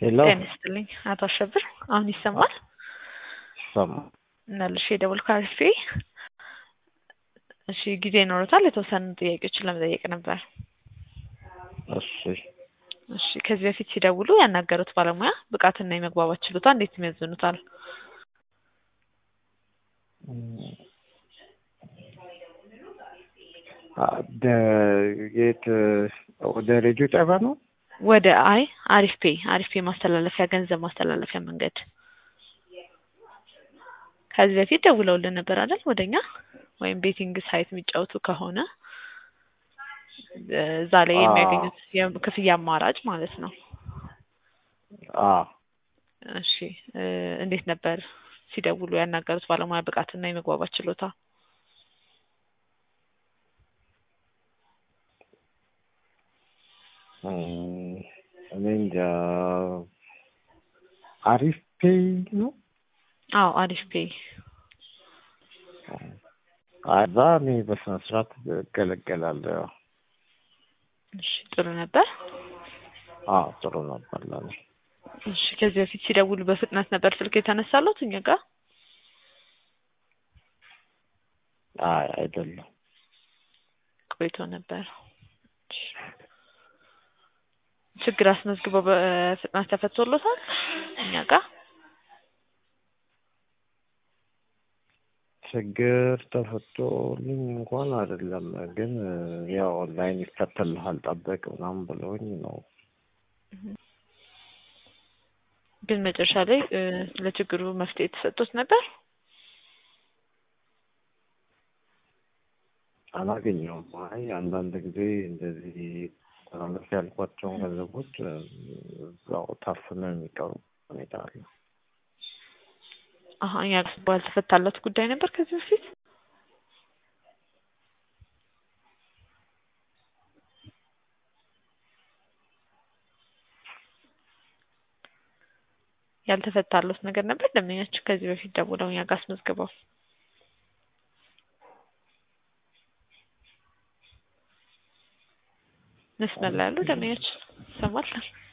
ሄሎ ጤና ይስጥልኝ አቶ አሸብር፣ አሁን ይሰማል? ሰማ መልሼ የደወልኩ አሪፌ። እሺ ጊዜ ይኖሩታል? የተወሰኑ ጥያቄዎችን ለመጠየቅ ነበር። እሺ እሺ ከዚህ በፊት ሲደውሉ ያናገሩት ባለሙያ ብቃትና የመግባባት ችሎታ እንዴት ይመዝኑታል? የት ወደ ሬዲዮ ጣቢያ ነው? ወደ አይ አሪፍ ፔ አሪፍ ፔ ማስተላለፊያ ገንዘብ ማስተላለፊያ መንገድ ከዚህ በፊት ደውለውልን ነበር አይደል? ወደኛ ወይም ቤቲንግ ሳይት የሚጫወቱ ከሆነ እዛ ላይ የሚያገኙት የክፍያ አማራጭ ማለት ነው። አዎ እሺ እንዴት ነበር ሲደውሉ ያናገሩት ባለሙያ ብቃትና የመግባባት ችሎታ? እኔ እንጃ አሪፍ ፔይ ነው። አዎ አሪፍ ፔ እዛ እኔ በስነ ስርዓት እገለገላለሁ። እሺ ጥሩ ነበር። አዎ ጥሩ ነበር ለኔ። እሺ ከዚህ በፊት ሲደውሉ በፍጥነት ነበር ስልክ የተነሳሉት እኛ ጋር? አይ አይደለም። ቆይቶ ነበር። ችግር አስመዝግበው በፍጥነት ተፈቶሎታል እኛ ጋር? ችግር ተፈቶልኝ እንኳን አይደለም፣ ግን ያው ኦንላይን ይፈተልሃል ጠበቅ ምናምን ብለውኝ ነው። ግን መጨረሻ ላይ ለችግሩ መፍትሄ የተሰጡት ነበር? አላገኘውም። አይ አንዳንድ ጊዜ እንደዚህ ተላለፍ ያልኳቸውን ገንዘቦች እዛው ታፍነው የሚቀሩ ሁኔታ አለ። አሀ እኛ ባልተፈታለት ጉዳይ ነበር ከዚህ በፊት ያልተፈታለት ነገር ነበር። ደንበኛችን ከዚህ በፊት ደውለው እኛ ጋር አስመዝግበው መስመር ላይ ያሉ ደንበኛችን ይሰማል።